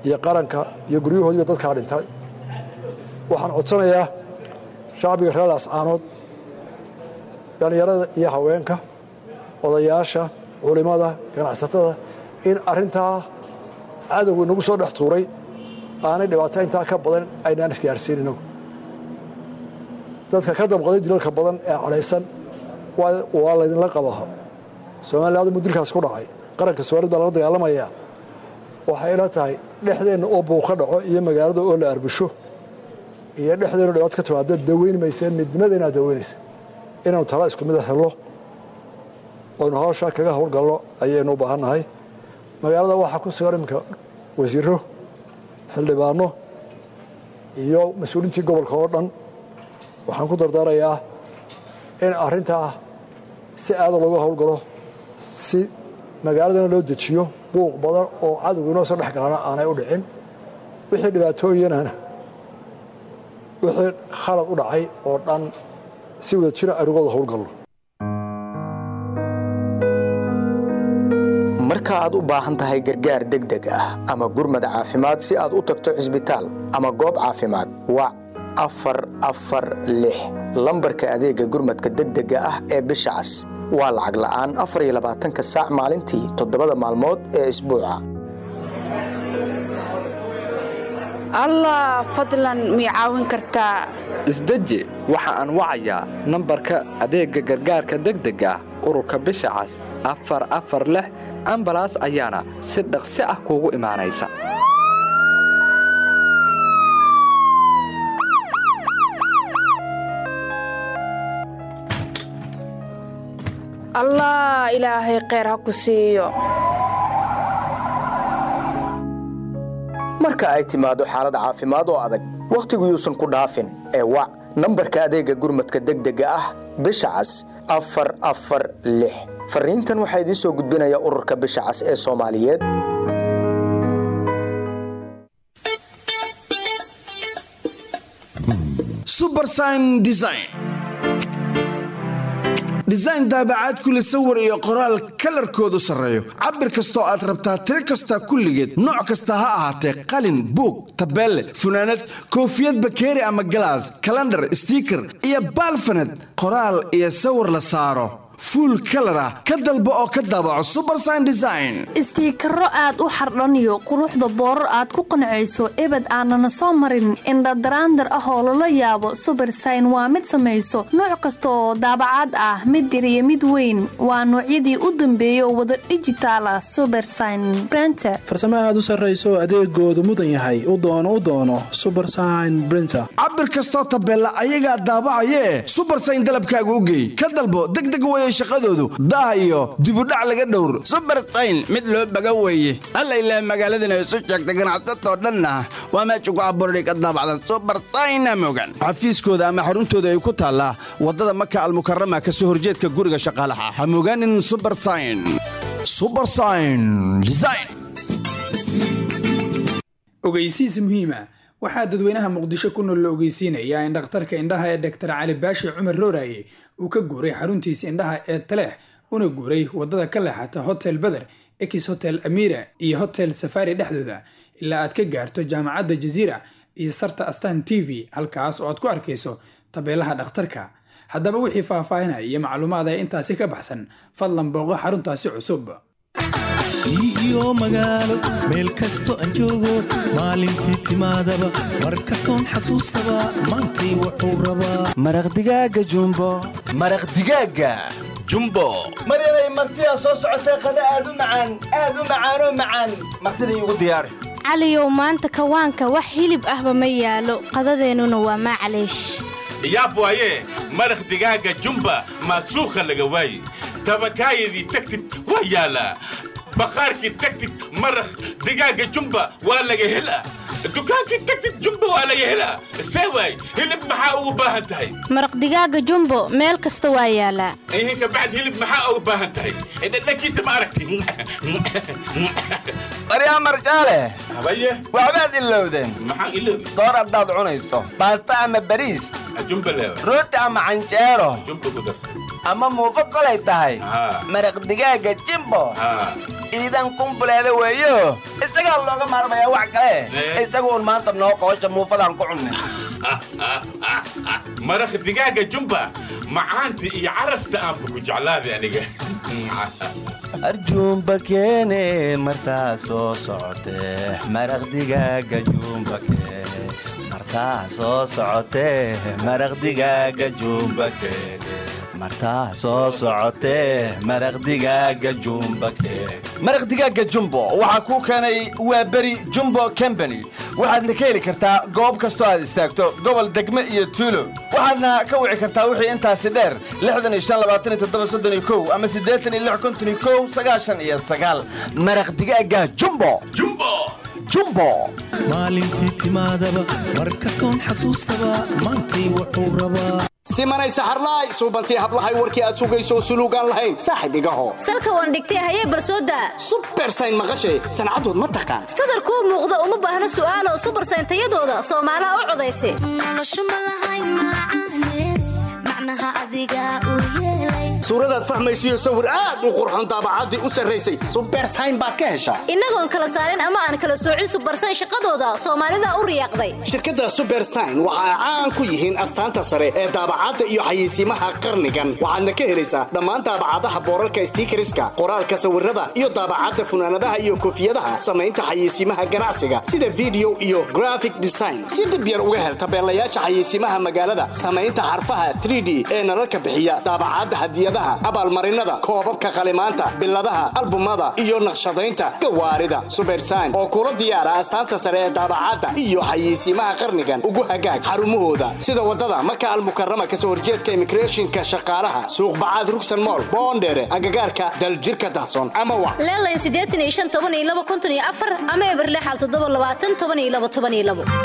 iyo qaranka iyo guryahoodiiba dadkaa dhintay waxaan codsanayaa shacbiga reer laascaanood dhallinyarada iyo haweenka odayaasha culimmada ganacsatada in arrintaa cadowgu inagu soo dhex tuuray aanay dhibaato intaa ka badan aynaan isgaarsiin inagu dadka ka damqaday dilalka badan ee cadhaysan waa laydinla qabaa somalilaadu mudilkaas ku dhacay qaranka soomaalid baa lala dagaalamaya waxay ila tahay dhexdeenna oo buuq ka dhaco iyo magaalada oo la arbusho iyo dhexdeenna dhibaato ka timaada daweyn maysa midnimada inaad daweynaysa inaanu tala isku mida helno oynu hawshaa kaga howlgalno ayaynu u baahannahay magaalada waxaa ku sugan iminka wasiiro xildhibaano iyo mas-uuliintii gobolka oo dhan waxaan ku dardaarayaa in arrintaa si aada looga howlgalo si magaaladana loo dejiyo buuq badan oo cadowga inoo soo dhex galana aanay u dhicin wixii dhibaatooyinana wixii khalad u dhacay oo dhan si wada jira aynu uga wada howlgalno marka aad u baahan tahay gargaar degdeg ah ama gurmad caafimaad si aad u tagto cisbitaal ama goob caafimaad wac afar afar lix lambarka adeegga gurmadka degdega ah ee bisha cas waa lacag la'aan afar iyo labaatanka saac maalintii toddobada maalmood ee isbuuca allah fadlan mii caawin kartaa isdeji waxa aan wacayaa nambarka adeegga gargaarka degdega ah ururka bisha cas afar afar lix ambalaas ayaana si dhaqsi ah kuugu imaanaysa allah ilaahay kheyr ha ku siiyo marka ay timaado xaalad caafimaad oo adag wakhtigu yuusan ku dhaafin ee wac nambarka adeegga gurmadka degdega ah bisha cas afar afar lix fariintan waxaa idiin soo gudbinaya ururka bisha cas ee soomaaliyeed subersign design design daabacaad kule sawir iyo qoraal kalarkoodu sarreeyo cabir kastoo aad rabtaa tiro kasta kulligeed nooc kasta ha ahaatee qalin buug tabeelle funaanad koofiyad bakeeri ama galaas kalandhar stiiker iyo baalfaned qoraal iyo sawir la saaro fuul kalar ah ka dalbo oo ka daabaco subersign design istiikaro aad u xardhaniyo quruxda boorar aad ku qancayso ebed aanana soo marin indhadaraandar ah oo lala yaabo subersign waa mid samayso nooc kasta oo daabacaad ah mid yar iyo mid weyn waa noocyadii u dambeeyay oo wada dhijitaala subersign brenter farsamo aad u sarrayso adeegoodu mudan yahay u doono u doono subersign brinter cabir kastoo tabeella ayagaa daabacayee subersign dalabkaaga u geey ka dalbo degdeg weye shaqadoodu daah iyo dibudhac laga dhowr subersayn mid loo baga weeye alla ilaah magaaladana isu sheegta ganacsatoo dhanna waa meesha ku abuurday ka daabacdan subersayna mogan xafiiskooda ama xaruntooda ay ku taallaa waddada maka almukarama ka soo horjeedka guriga shaqaalaha ha mogaanin subersayn subersayn design ogeysiis muhiima waxaa dadweynaha muqdisho ku nool la ogeysiinayaa in dhakhtarka indhaha ee dhaktar cali baashi cumar rooraye uu ka guuray xaruntiisa indhaha ee taleex una guuray waddada ka leexata hotel beder ekis hotel amira iyo hotel safari dhexdooda ilaa aad ka gaarto jaamacadda jaziira iyo sarta astan t v halkaas oo aad ku arkayso tabeelaha dhakhtarka haddaba wixii faahfaahinaya iyo macluumaad ee intaasi ka baxsan fadlan booqo xaruntaasi cusub iyo magaalo meel kasto aan joogo maalintii timaadaba mar kastoon xasuustaba maantay wuxuu rabaa maraq digaaga jumbo maraq digaaga jumbo maryanay martidaa soo socotee qada aad u macaan aad u macaanoo macaan martida iigu diyaari caliyow maanta kawaanka wax hilib ahba ma yaalo qadadeennuna waa maclaysh yaab waaye maraq digaaga jumba maasuukha laga waaye tabakaayadii tagtid waa yaalaa baqaarkii tagtid maraq digaaga jumba waa laga helaa dukaankii tagtid jumba waa laga helaa see waay hilib maxaa ugu baahan tahay maraq digaaga jumbo meel kasta waa yaalaa ihinka bacd hilib maxaa ugu baahan tahay dhadhankiisa ma aragti baryaa marjaale habaye waxbaad ilowdeen maxaan iloobi soor haddaad cunayso baasta ama bariis jumba leewa rooti ama canjeero jumba ku darsa ama muufo kolay tahay maraq digaaga jimbo iidan qumbuleeda weeyo isagaa looga maarmayaa wax kale isaguun maanta noo qoosha muufadaan ku cunne maraq digaaga jumba macaanta iyo carafta aanba ku jeclaaday aniga arjuumba keene martaa soo socotee maraq digaaga juumba keene martaa soo socotee maraq digaaga juumba keene martaa soo socotee maraq digaaga jumba keene maraq digaaga jumbo waxaa kuu keenay waa beri jumbo company waxaadna ka heli kartaa goob kastoo aad istaagto gobol degme iyo tuulo waxaadna ka wici kartaa wixii intaasi dheer ama iyo maraq digaaga jumbo jumbo maalintii timaadaba mar kastoon xasuustaba maantay wuxuu rabaa simanay saxarlaay suubantii hablahay warkii aad sugayso suluugaan lahayn saaxib igaho salka waan dhigtay hayee barsooda subersayn maqashay sancadood ma taqaan sadarkuu muuqda uma baahna su'aalo subersayn tayadooda soomaalaha u codaysa suuradaad fahmaysiyo sawir aad u qurxon daabacaddii u sarraysay subersayn baad ka heshaa innagoon kala saarin ama aan kala soocin subersayn shaqadooda soomaalida u riyaaqday shirkadda subersayn waxa ay caan ku yihiin astaanta sare ee daabacadda iyo xayeysiimaha qarnigan waxaadna ka helaysaa dhammaan daabacadaha boorarka stiikariska qoraalka sawirada iyo daabacadda funaanadaha iyo koofiyadaha samaynta xayeysiimaha ganacsiga sida video iyo graphic design si dhib yar uga hel tabeelayaasha xayeysiimaha magaalada samaynta xarfaha 3d ee nalalka bixiya daabacadda hadiyadaha abaalmarinada koobabka qalimaanta biladaha albumada iyo naqshadaynta gawaarida subersayn oo kula diyaara astaanta sare ee daabacadda iyo xayeysiimaha qarnigan ugu hagaag xarumahooda sida wadada maka almukarama kasoo horjeedka immigrationka shaqaalaha suuqbacaad rugsan mool boondheere agagaarka daljirka dahsoon ama wa leelayn siddeetan iyo shan toban iyo laba kuntan iyo afar ama eberlexal toddoba labaatan toban iyo laba toban iyo labo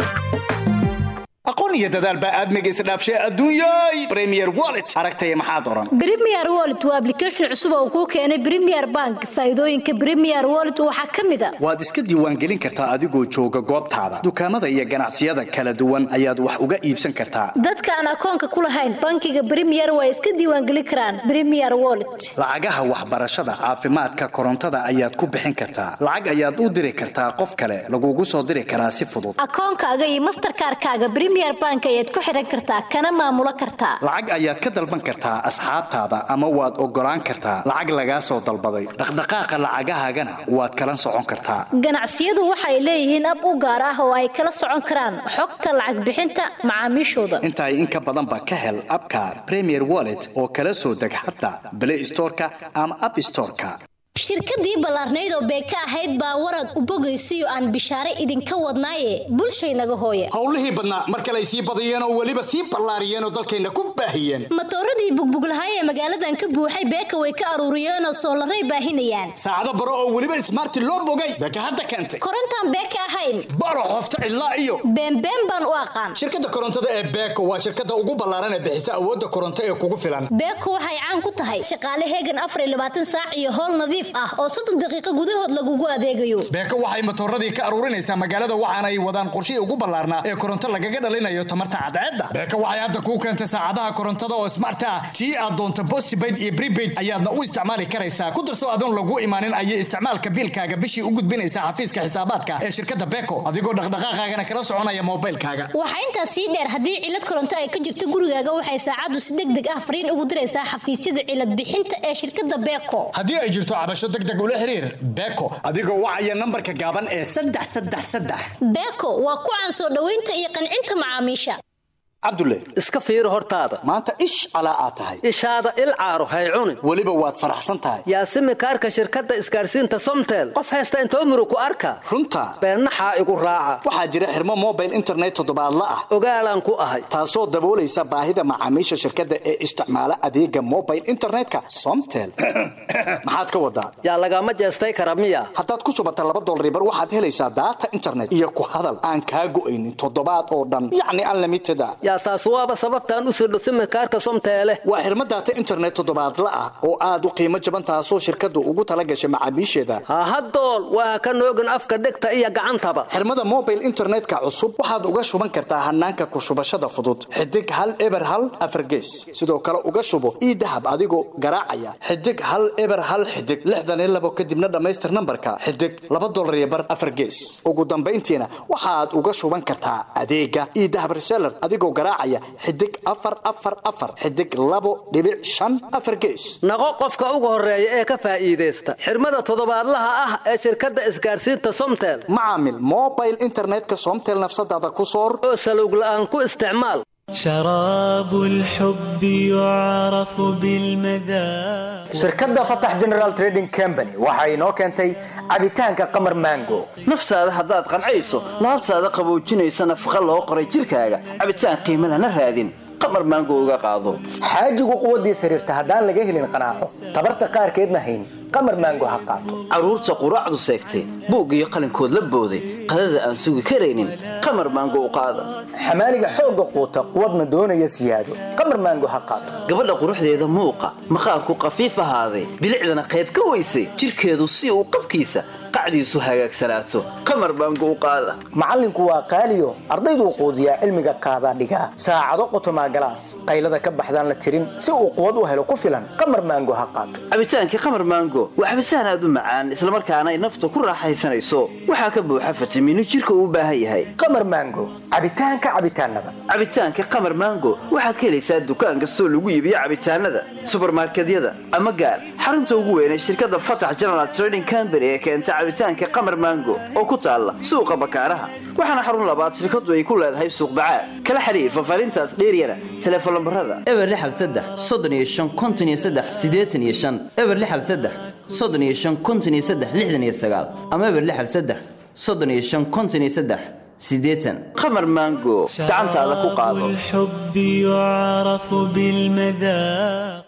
aqoon iyo dadaal baa aadmiga isdhaafshay adduunyay premier wallet aragtaya maxaad oran premier wallet waa application cusub oo kuu keenay premier bank faa'iidooyinka premier wallet waxaa ka mid a waad iska diiwaangelin kartaa adigoo jooga goobtaada dukaamada iyo ganacsiyada kala duwan ayaad wax uga iibsan kartaa dadka aan akoonka ku lahayn bankiga premier waa iska diiwaangelin karaan premier wallet lacagaha waxbarashada caafimaadka korontada ayaad ku bixin kartaa lacag ayaad u diri kartaa qof kale lagugu soo diri karaa si fudud akoonkaaga iyo masterkaarkaaga premier bank ayaad ku xiran kartaa kana maamulo kartaa lacag ayaad ka dalban kartaa asxaabtaada ama waad ogolaan kartaa lacag lagaa soo dalbaday dhaqdhaqaaqa lacagahaagana waad kala socon kartaa ganacsiyadu waxay leeyihiin ab u gaar ah oo ay kala socon karaan xogta lacag bixinta macaamiishooda intaay in ka badanba ka hel abka premier wallet oo kala soo deg xataa play storeka ama app storeka shirkadii ballaarnayd oo beeka ahayd baa warad u bogaysiyo aan bishaare idinka wadnaaye bulshaynaga hooye howlihii badnaa mar kale ay sii badiyeen oo weliba sii ballaariyeen oo dalkayna ku baahiyeen matooradii bugbuglahaay ee magaaladan ka buuxay beeka way ka aruuriyeenoo soolaray baahinayaan saacado baro oo weliba ismaarti loo bogay beeka hadda keentay korontaan beeka ahayn baro qofta cidlaa iyo beenbeen baan u aqaan shirkadda korontada ee beeko waa shirkadda ugu ballaaran ee bixisa awoodda koronto ee kugu filan beeko waxay caan ku tahay shaqaale heegan afar iyo labaatan saac iyo howl nadiif ah oo soddon daqiiqo gudahood lagugu adeegayo beeko waxay matooradii ka aruurinaysaa magaalada waxaana ay wadaan qorshihii ugu ballaarnaa ee koronto lagaga dhalinayo tamarta cadceedda beeko waxay hadda kuu keentay saacadaha korontada oo smart ah tii aad doonto postpaid iyo prepaid ayaadna u isticmaali karaysaa ku darso adoon lagu imaanin ayay isticmaalka biilkaaga bishii u gudbinaysaa xafiiska xisaabaadka ee shirkadda beeko adigoo dhaqdhaqaaqaagana kala soconaya moobaylkaaga waxaa intaas sii dheer haddii cilad koronto ay ka jirto gurigaaga waxay saacaddu si deg deg ah fariin ugu diraysaa xafiisyada cilad bixinta ee shirkadda beeko haddii ay jirto cabasho deg deg ula xiriir beeko adigoo wacaya nambarka gaaban ee saddex saddex saddex beeko waa ku caan soo dhoweynta iyo qancinta macaamiisha cabdulle iska fiiri hortaada maanta ish calaa aad tahay ishaada il caaro hay cunin weliba waad faraxsan tahay yaasimi kaarka shirkadda isgaarsiinta somtel qof haysta intoo muru ku arka runta beennaxaa igu raaca waxaa jira xirmo mobile internet toddobaadla ah ogaalaan ku ahay taasoo daboolaysa baahida macaamiisha shirkadda ee isticmaala adeega mobile internetka somtel maxaad ka wadaa yaa lagama jeestay kara miya haddaad ku shubata laba dolribar waxaad helaysaa daata internet iyo ku hadal aan kaa go'aynin toddobaad oo dhan yacni unlimited a yaa taas waaba sababtaan u sirdho simirkaarka somteele waa xirmo daata internet toddobaadla ah oo aad u qiimo jaban taasoo shirkaddu ugu tala gashay macaamiisheeda hahadool waa ka noogin afka dhegta iyo gacantaba xirmada mobile internetka cusub waxaad uga shuban kartaa hanaanka ku shubashada fudud xidig hal eber hal afargees sidoo kale uga shubo ii dahab adigoo garaacaya xidig hal eber hal xidig lixdan iyo labo kadibna dhammaystir nambarka xidig laba dolar iyo bar afargees ugu dambayntiina waxaad uga shuban kartaa adeega ii dahab reseller adigoo garaacaya xidig afar afar afar xidig labo dhibic shan afar gees naqo qofka ugu horeeya ee ka faa'iidaysta xirmada toddobaadlaha ah ee shirkadda isgaarsiinta somtel macaamil mobile internetka somtel nafsadaada ku soor oo salowg la'aan ku isticmaal شراب الحب يعرف بالمذاق shirkadda fatax general trading company waxa inoo keentay cabitaanka qamar mango naftaada haddaad qancayso laabtaada qaboojinaysa nafaqa loo qoray jirkaaga cabitaan qiimo lana raadin qamar maango uga qaado xaajigu quwaddiis xiriirta haddaan laga helin qanaaco tabarta qaarkeedna hayn qamar maango ha qaato carruurta quraacdu seegtay buug iyo qalinkood la booday qadada aan sugi karaynin qamar maango u qaada xamaaliga xoogga quuta quwadna doonaya siyaado qamar maango ha qaato gabadha quruxdeeda muuqa maqaarku qafiif ahaaday bilicdana qayb ka weysay jirkeedu si uu qabkiisa qacdiisu hagaagsanaato qamar baango u qaada macallinku waa qaaliyo ardayduu quudiyaa cilmiga qaadaa dhigaa saacado qotomaa galaas qaylada ka baxdaan la tirin si uu quwad u helo ku filan qamar maango ha qaato cabitaankii qamar maango waa cabitaan aad u macaan islamarkaana ay nafta ku raaxaysanayso waxaa ka buuxa fitamiino jirka uu u baahan yahay qamar maango cabitaanka cabitaanada cabitaanka qamar maango waxaad ka helaysaa dukaan kastoo lagu iibiyo cabitaanada subarmarkedyada ama gaar xarunta ugu weynay shirkadda fatax general trading company ee keenta cabitaanka qamar maango oo ku taalla suuqa bakaaraha waxaana xarun labaad shirkadu ay ku leedahay suuq bacaad kala xiriir fafaarintaas dheeryana teleefon lambarada eber lixal saddex soddon iyo shan konton iyo saddex siddeetan iyo shan eber lixal saddex soddon iyo shan konton iyo saddex lixdan iyo sagaal ama eber lixal saddex soddon iyo shan konton iyo saddex siddeetan qamar maango gacantaada ku qaado الحب يعرف بالمذاق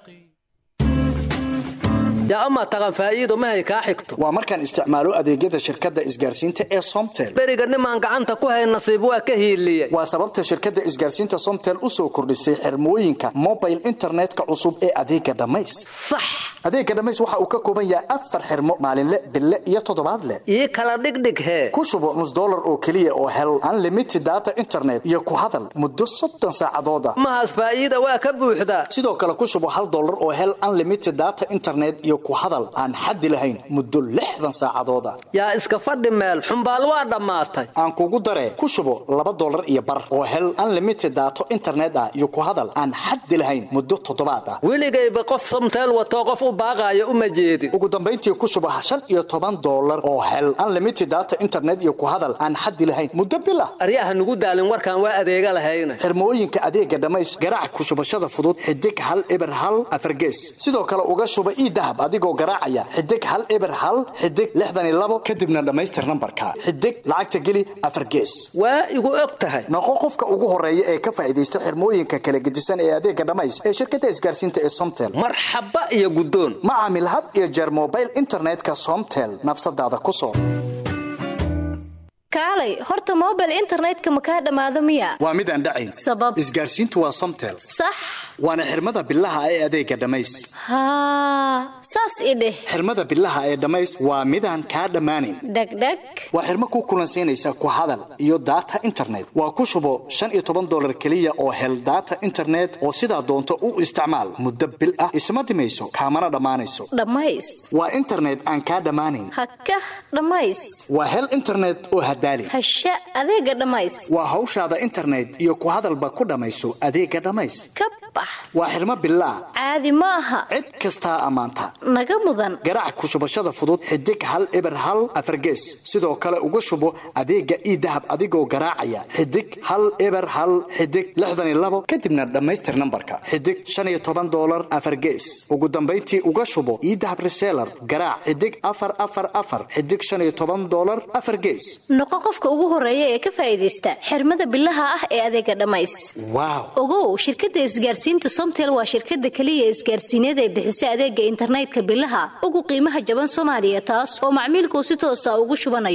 yaa amaa taqan faa'iido mahay kaa xigto waa markaan isticmaalo adeegyada shirkadda isgaarsiinta ee somtel beriga nimaan gacanta ku hayn nasiib waa ka hiiliyey waa sababta shirkadda isgaarsiinta somtel u soo kordhisay xirmooyinka mobile internetka cusub ee adeega dhammays sax adeega dhammays waxa uu ka kooban yahay afar xirmo maalinle bille iyo toddobaadle ii kala dhigdhig hee ku shubo nus dollar oo keliya oo hel unlimited data internet iyo ku hadal muddo soddon saacadooda mahaas faa'iida waa ka buuxdaa sidoo kale ku shubo hal dollar oo hel unlimited data internet iyo ku hadal aan xaddi lahayn muddo lixdan saacadooda yaa iska fadhi meel xumbaal waa dhammaatay aan kugu daree ku shubo laba dollar iyo bar oo hel unlimited daato internet ah iyo ku hadal aan xaddi lahayn muddo toddobaad ah weligayba qof somteel watoo qof u baaqaaya uma jeedin ugu dambayntii ku shubo shan iyo toban dollar oo hel unlimited data internet iyo ku hadal aan xaddi lahayn muddo bil ah aryaha nugu daalin warkaan waa adeega lahayna xirmooyinka adeega dhammays garaac ku shubashada fudud xidig hal eber hal afargees sidoo kale uga shuba ii dahab adigoo garaacaya xidig hal eber hal xidig lixdan iyo labo kadibna dhammaystir nambarka xidig lacagta geli afar gees waa igu og tahay noqo qofka ugu horeeya ee ka faa'iidaysta xirmooyinka kala gedisan ee adeega dhammays ee shirkadda isgaarsiinta ee somtel marxaba iyo guddoon ma caamil had iyo jeer mobile internetka somtel nafsadaada ku soo kaalay horta mobile internetka ma kaa dhammaado miya waa mid aan dhacayn sabab isgaarsiintu waa somtel sax waana xirmada bilaha ee adeega dhammays haa saas i dheh xirmada bilaha ee dhammays waa midaan kaa dhammaanayn dhegdheg waa xirmo ku kulansiinaysa ku hadal iyo data internet waa ku shubo shan iyo toban dollar keliya oo hel data internet oo sidaa doonto u isticmaal muddo bil ah isma dhimayso kaamana dhammaanayso dhammays waa internet aan kaa dhammaanayn hakah dhammays waa hel internet oo hadaali hasha adeega dhammays waa hawshaada internet iyo ku hadalba ku dhammayso adeega dhammays ka bax waa xirmo bilaa caadi ma aha cid kastaa ammaanta naga mudan garaac ku shubashada fudud xidig hal eber hal afargees sidoo kale uga shubo adeega ii dahab adigoo garaacaya xidig hal eber hal xidig lixdan iyo labo kadibna dhammaystir nambarka xidig shan iyo toban dollar afargees ugu dambayntii uga shubo ii dahab reseller garaac xidig afar afar afar xidig shan iyo toban dollar afar gees noqo qofka ugu horeeya ee ka faa'iidaysta xirmada bilaha ah ee adeega dhammays waaw ogow shirkadda isgaarsiinta somtel waa shirkadda keliya isgaarsiineed ee bixisa adeega internetka bilaha ugu qiimaha jaban soomaaliya taas oo macmiilkuu si toosa ugu shubanayo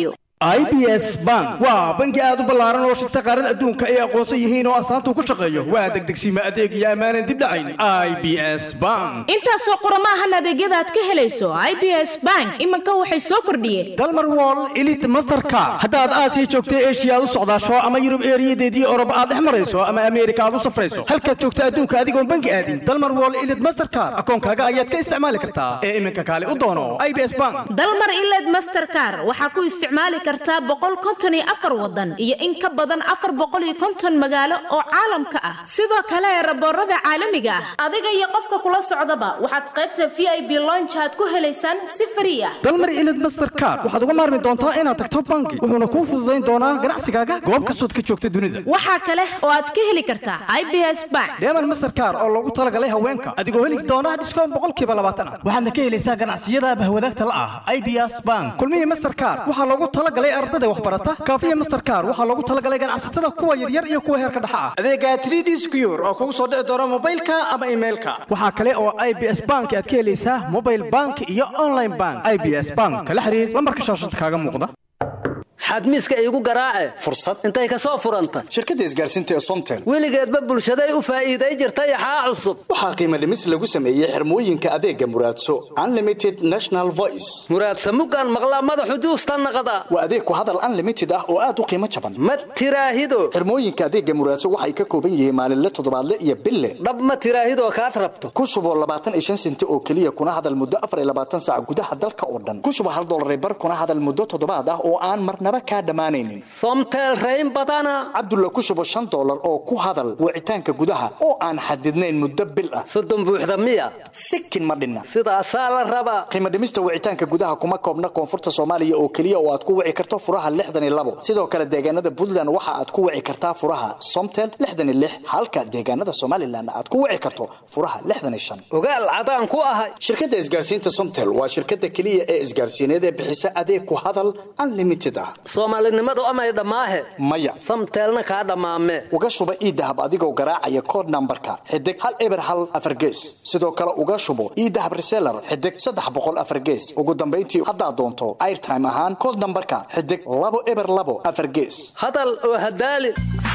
i b s bank waa bangi aad u ballaaran oo shirta qaarada adduunka ay aqoonsan yihiin oo astaanta uu ku shaqeeyo waa degdegsiima adeeg iyo ammaanan dib dhacayn i b s bank intaasoo qurama ahan adeegyada aad ka helayso i b s bank iminka waxay soo kordhiyeen dalmar wall elite masterka haddaad aasiya joogta eshiya aad u socdaasho ama yurub eeriyadeedii orob aad dhex marayso ama ameerika aad u safrayso halkaad joogta adduunka adigoon bangi aadin dalmar wall elite mastercard akoonkaaga ayaad ka isticmaali kartaa ee iminka kaale u doono i b s bank dalmar iled mastercar waxaa ku isticmaali kartaa boqol konton iyo afar wadan iyo in ka badan afar boqol iyo konton magaalo oo caalamka ah sidoo kale raboorada caalamiga ah adiga iyo qofka kula socdaba waxaad qaybta v i b lonch aad ku helaysaan si frii ah dalmar ilid mastercard waxaad uga maarmi doontaa inaad tagto bangi wuxuuna kuu fududayn doonaa ganacsigaaga goob kastood ka joogta dunida waxaa kale oo aad ka heli kartaa i b s bank deeman mastercard oo loogu talagalay haweenka adigoo heli doona dhiskoon boqolkiiba labaatan ah waxaadna ka helaysaa ganacsiyada bahwadaagta la ah i b s bank kulmihii mastercard waxaa loogu talagalay ardada waxbarata kaafiya mastercard waxaa loogu talagalay ganacsatada kuwa yaryar iyo kuwa heerka dhexa ah adeega 3d secure oo kugu soo dhici doona mobilka ama emailka waxaa kale oo i b s bank aad ka helaysaa mobile bank iyo online bank i b s bank kala xiriir lambarka shaashada kaaga muuqda xadmiiska iigu garaace fursad intay ka soo furanta shirkadda isgaarsiinta ee somtel weligeedba bulshaday u faa'iiday jirtay axaa cusub waxaa qiimo dhimis lagu sameeyey xirmooyinka adeega muraadso unlimited national voice muraadsa muggaan maqlaa madaxu juusta naqda waa adeeg ku hadal unlimited ah oo aad u qiimo jaban ma tiraahido xirmooyinka adeega muraadso waxay ka kooban yihiin maalinle toddobaadle iyo bille dhab ma tiraahidoo kaad rabto ku shubo labaatan iyo shan senti oo keliya kuna hadal muddo afar iyo labaatan saac gudaha dalka oo dhan ku shubo hal dollar bar kuna hadal muddo toddobaad ah oo aan marnaba kaa dhammaanaynin somtel rayn badana cabdulla ku shubo shan dollar oo ku hadal wicitaanka gudaha oo aan xadidnayn muddo bil ah soddon buuxda miya sikin ma dhinna sidaasaa la rabaa qiimo dhimista wicitaanka gudaha kuma koobna koonfurta soomaaliya oo keliya oo aad ku wici karto furaha lixdan iyo labo sidoo kale deegaanada puntland waxa aad ku wici kartaa furaha somtel lixdan iyo lix halka deegaanada somalilan aad ku wici karto furaha lixdan iyo shan ogaal cadaan ku ahay shirkadda isgaarsiinta somtel waa shirkadda keliya ee isgaarsiineed ee bixisa adeeg ku hadal unlimited ah soomaalinimadu amay dhammaahe maya samteelna kaa dhammaame uga shuba iidahab adigoo garaacaya kood nambarka xidig hal eber hal afar gees sidoo kale uga shubo iidahab reseller xidig saddex boqol afar gees ugu dambayntii haddaad doonto airtime ahaan kood nambarka xidig labo eber labo afar gees hadal oo hadaali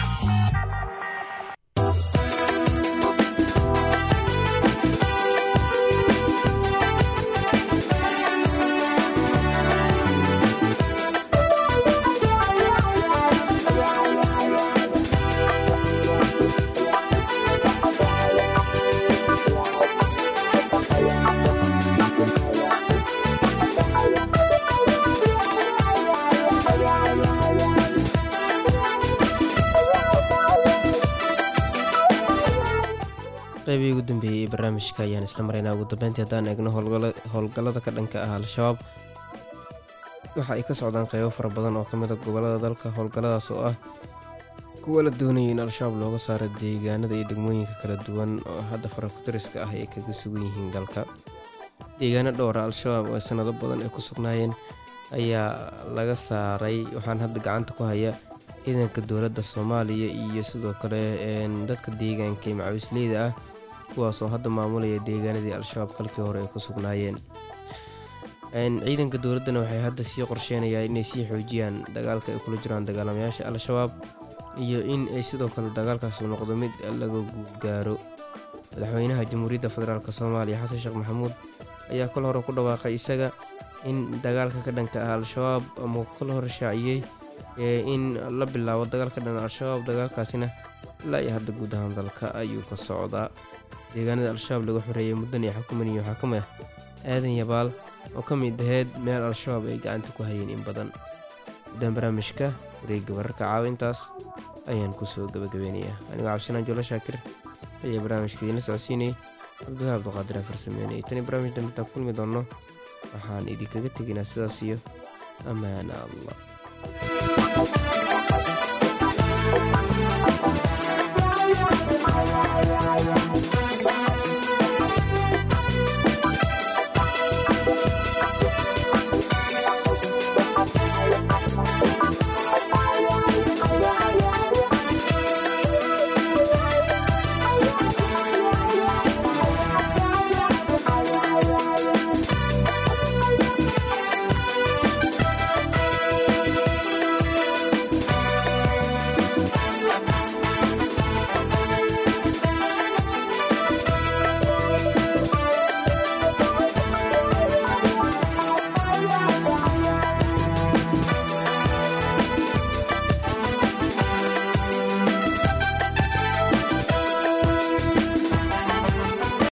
qaybihii ugu dambeeyey ee barnaamijka ayaan isla maraynaa ugu dambeyntii haddaan eegno howlgallada ka dhanka ah al-shabaab waxa ay ka socdaan qeybo fara badan oo ka mid a gobollada dalka howlgalladaas oo ah kuwa la doonayay in al-shabaab looga saaro deegaanada iyo degmooyinka kala duwan oo hadda farakutiriska ah ay kaga sugan yihiin dalka deegaano dhowra al-shabaab oo sanado badan ay ku sugnaayeen ayaa laga saaray waxaan hadda gacanta ku haya ciidanka dowladda soomaaliya iyo sidoo kale dadka deegaanka ee macawisleyda ah kuwaasoo hadda maamulaya deegaanadii al-shabaab kalkii hore ay ku sugnaayeen ciidanka dowladdana waxay hadda sii qorsheynayaan inay sii xoojiyaan dagaalka ay kula jiraan dagaalamayaasha al-shabaab iyo in ay sidoo kale dagaalkaasi noqdo mid laga guudgaaro madaxweynaha jamhuuriyadda federaalk soomaaliya xasan sheekh maxamuud ayaa kol hore ku dhawaaqay isaga in dagaalka ka dhanka ah al-shabaab ama kol hore shaaciyey in la bilaabo dagaalka dhan al-shabaab dagaalkaasina ilaa iyo hadda guud ahaan dalka ayuu ka socdaa deegaanada al-shabaab laga xoreeyay muddan iyo xukuman iyo waxaa ka mid ah aadan yabaal oo ka mid aheyd meel al-shabaab ay gacanta ku hayeen in badan guddaan barnaamijka wareegga wararka caawintaas ayaan kusoo gabagabeynayaa anigoo cabdisanaan joola shaakir ayaa barnaamijka idiinla socodsiinayay cabdiwaha abduqaadir aan farsameynayay tani barnaamij dambe intaan kulmi doonno waxaan idinkaga tegaynaa sidaas iyo ammaana allah